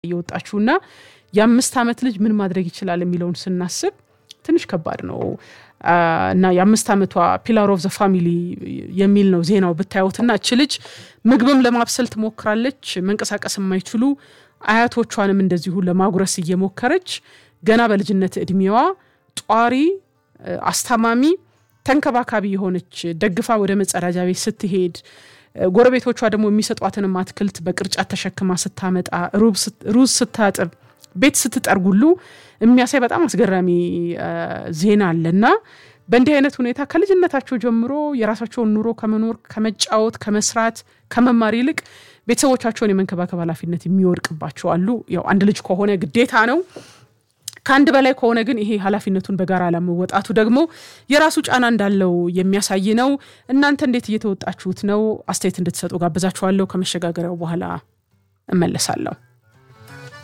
እየወጣችሁና የአምስት ዓመት ልጅ ምን ማድረግ ይችላል የሚለውን ስናስብ ትንሽ ከባድ ነው እና የአምስት ዓመቷ ፒላር ኦፍ ዘ ፋሚሊ የሚል ነው ዜናው ብታዩትና እች ልጅ ምግብም ለማብሰል ትሞክራለች። መንቀሳቀስ የማይችሉ አያቶቿንም እንደዚሁ ለማጉረስ እየሞከረች ገና በልጅነት እድሜዋ ጧሪ፣ አስታማሚ፣ ተንከባካቢ የሆነች ደግፋ ወደ መጸዳጃ ቤት ስትሄድ ጎረቤቶቿ ደግሞ የሚሰጧትንም አትክልት በቅርጫት ተሸክማ ስታመጣ ሩዝ ስታጥብ ቤት ስትጠርጉሉ የሚያሳይ በጣም አስገራሚ ዜና አለና በእንዲህ አይነት ሁኔታ ከልጅነታቸው ጀምሮ የራሳቸውን ኑሮ ከመኖር ከመጫወት፣ ከመስራት፣ ከመማር ይልቅ ቤተሰቦቻቸውን የመንከባከብ ኃላፊነት የሚወድቅባቸው አሉ። ያው አንድ ልጅ ከሆነ ግዴታ ነው። ከአንድ በላይ ከሆነ ግን ይሄ ኃላፊነቱን በጋራ ለመወጣቱ ደግሞ የራሱ ጫና እንዳለው የሚያሳይ ነው። እናንተ እንዴት እየተወጣችሁት ነው? አስተያየት እንድትሰጡ ጋብዛችኋለሁ። ከመሸጋገሪያው በኋላ እመለሳለሁ።